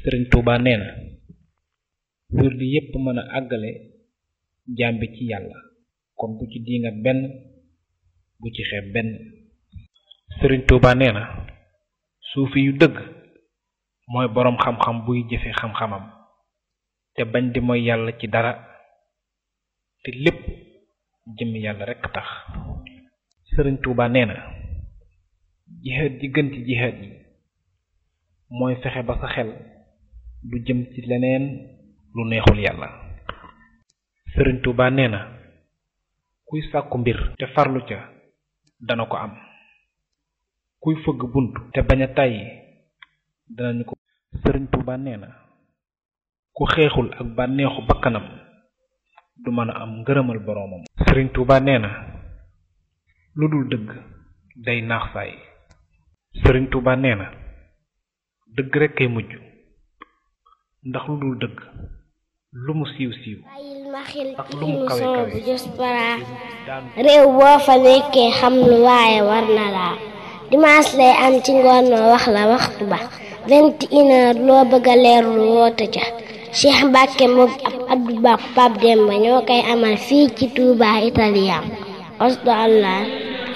sëriñ Tuuba nee na wird yépp mën a àggale jaam bi ci yàlla kon bu ci diingat benn bu ci xeeb benn sëriñ Tuuba nee na suufi yu dëgg mooy boroom xam-xam buy jëfe xam-xamam te bañ di mooy yàlla ci dara te lépp jëmmi yàlla rekk tax sëriñ Tuuba nee na jihaad ji gën ci jihaad yi mooy fexe ba sa xel du jëm ci leneen lu neexul yàlla sëriñ Tuuba nee na kuy sàkku mbir te farlu ca dana ko am kuy fëgg bunt te bañ a tàyyi danañu ko sëriñ Tuuba nee na ku xeexul ak bànneexu bakkanam du mën a am ngërëmal boroomam sëriñ Tuuba nee na lu dul dëgg day naax saay sëriñ Tuuba nee na dëgg rekk kay mujj ndax lu dul dëgg lu mu siiw siiw ak lu mu kawe kawe réew boo fa nekkee xam lu waaye war na laa dimanche lay am ci ngoon noo wax la waxtu ba vingt et une heure loo bëgg a leerlu woote ca Cheikh Mbacke moom ab Abdou Ba Pape Demba ñoo koy amal fii ci Touba Italien osdo allah